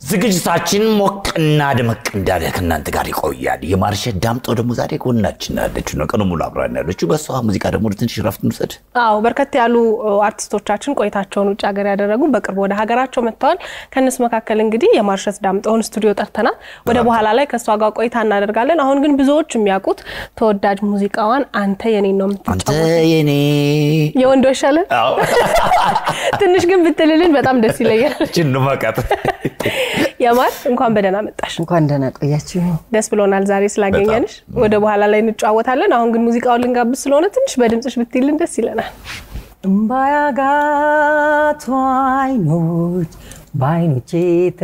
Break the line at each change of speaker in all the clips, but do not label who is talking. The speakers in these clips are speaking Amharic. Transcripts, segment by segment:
ዝግጅታችን ሞቅና ደመቅ እንዳለ ከእናንተ ጋር ይቆያል። የማርሸት ዳምጠው ደግሞ ዛሬ ጎናችን ያለችው ነው። ቀኑ ሙሉ አብራን ያለችው በእሷ ሙዚቃ ደግሞ ወደ ትንሽ ረፍት እንውሰድ።
አዎ በርከት ያሉ አርቲስቶቻችን ቆይታቸውን ውጭ ሀገር ያደረጉ በቅርቡ ወደ ሀገራቸው መጥተዋል። ከእነሱ መካከል እንግዲህ የማርሸት ዳምጠውን ስቱዲዮ ጠርተናል። ወደ በኋላ ላይ ከእሷ ጋር ቆይታ እናደርጋለን። አሁን ግን ብዙዎች የሚያውቁት ተወዳጅ ሙዚቃዋን አንተ የኔ ነው
አንተ
የምትጫወት
የኔ
የወንዶ ይሻለን
አዎ።
ትንሽ ግን ብትልልን በጣም ደስ ይለኛል።
ችን መቀጥ
የማር እንኳን በደህና መጣሽ።
እንኳን ደህና ቆያችሁ።
ደስ ብሎናል ዛሬ ስላገኘንሽ። ወደ በኋላ ላይ እንጨዋወታለን። አሁን ግን ሙዚቃውን ልንጋብዝ ስለሆነ ትንሽ በድምፅሽ ብትይልን ደስ ይለናል።
እምባያጋቱ አይኖች በአይኖቼ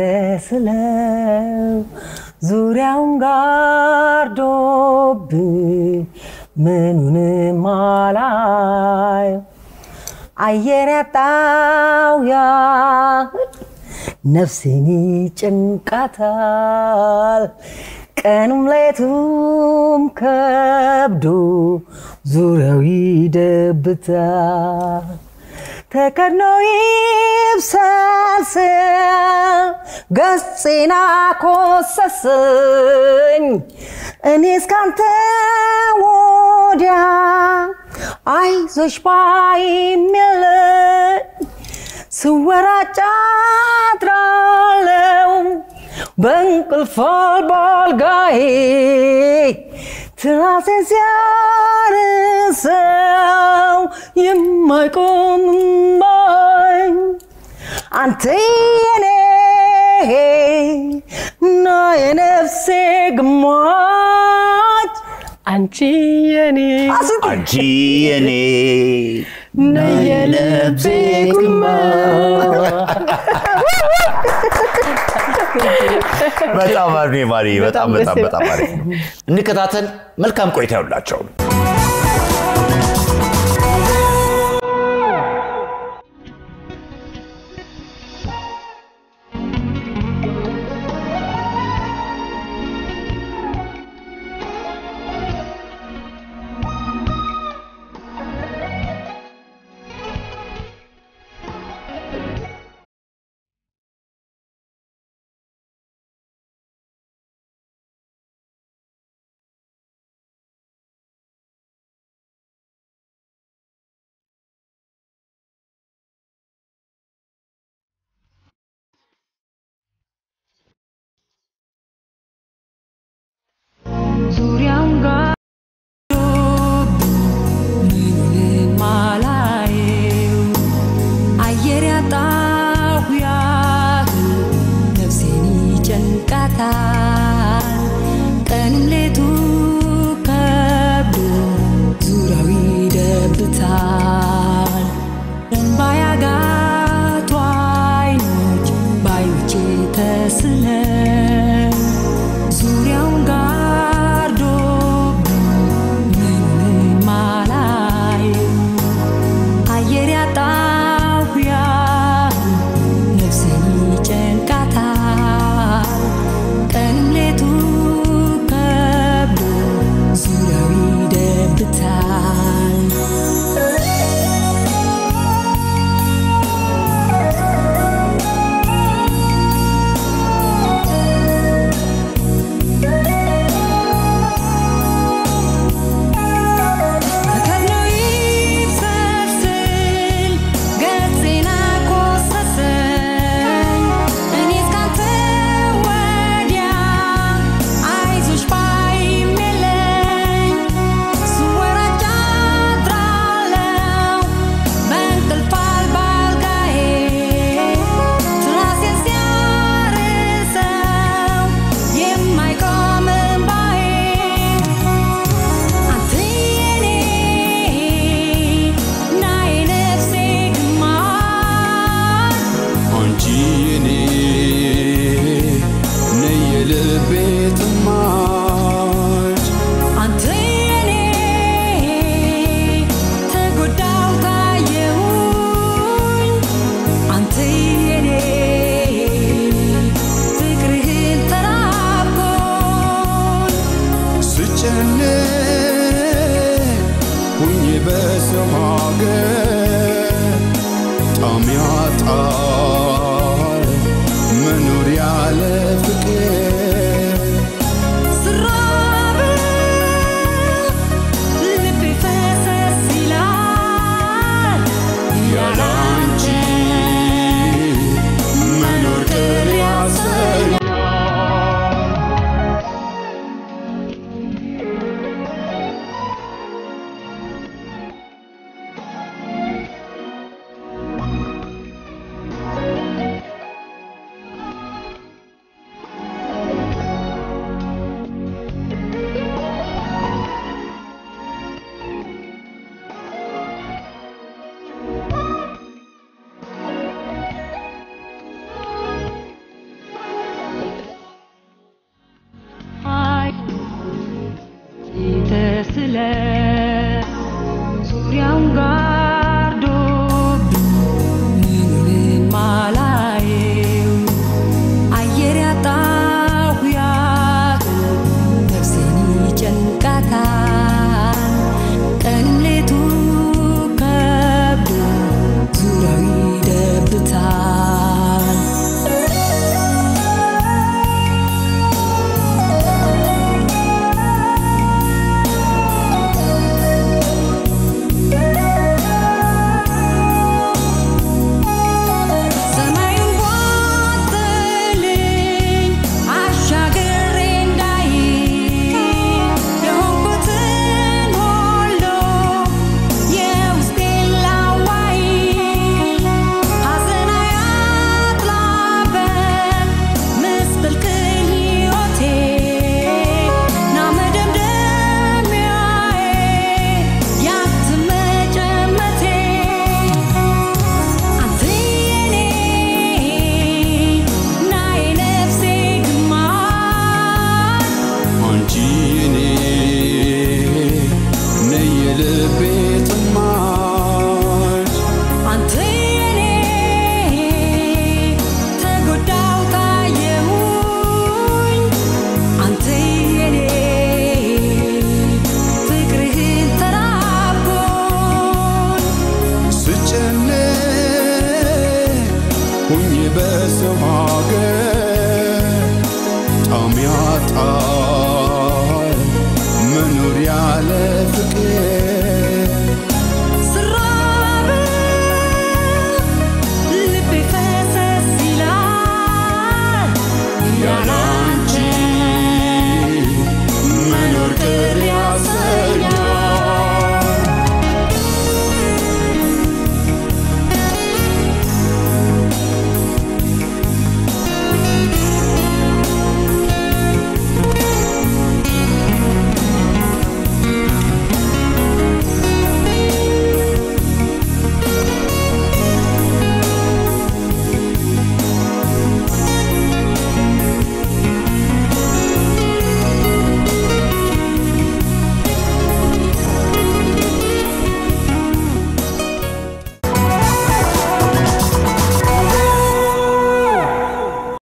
ተስለው ዙሪያውን ጋርዶብኝ ምኑንም አላየው አየር ያጣው ያህል ነፍሴን ጭንቃታል ቀኑም ሌቱም ከብዶ ዙሪያው ይደብታል ተከድኖ ይብሰልስል ገጽና ኮሰስኝ እኔ እስካንተ ወዲያ አይዞሽ ባይም የለኝ ስወራጭ አድራለው በእንቅልፍ አልባ አልጋዬ ትራሴን ሲያርሰው የማይቆም እምባይ አንተ የኔ እና የነፍሴ ግማች
አንቺ የኔ
አንቺ የኔ
ነየልቤ
በጣም አሪፍ ነው ማሪ። በጣም
በጣም
በጣም
ደስ
በጣም አሪፍ ነው። እንከታተል። መልካም ቆይታ ይሁንላቸው።
ዙሪያውን ጋርዶ ምኑንም አላየው አየር ያጣሁ ያህል ነፍሴን ይጨንቃታል ቀንም ሌቱ ከብዶ ዙሪያው ይደብታል እንባ ያጋቱ አይኖች በአይኖቼ ተስለው ዙሪያውን ጋርዶ ምንም አላየው አየር ያጣሁ ያህል ነፍሴን ይጨንቃታል ቀንም ሌቱ ከብዶ ዙሪያው ይደብታል ተከድኖ ይብሰልስል ገጽና ኮሰሰኝ እኔ እስካንተ ወዲያ አይዞሽ ባይም የለኝ ስወራጭ አድራለው በእንቅልፍ አልባ አልጋዬ ትራሴን ሲያርሰው የማይቆም እምባዬ አንተ የኔ እና የነፍሴ ግማሽ
አንቺ የኔ ነይ የልቤ ጥማች
አንተ የኔ ተጎዳው ታየሁኝ አንተ የኔ ፍቅርህን ተራብኩኝ
ስጨነቅ ሁኜ በሰው ሀገር ጣም ያጣል መኖር ያለ ሁኜ በሰው ሀገር ጣም ያጣ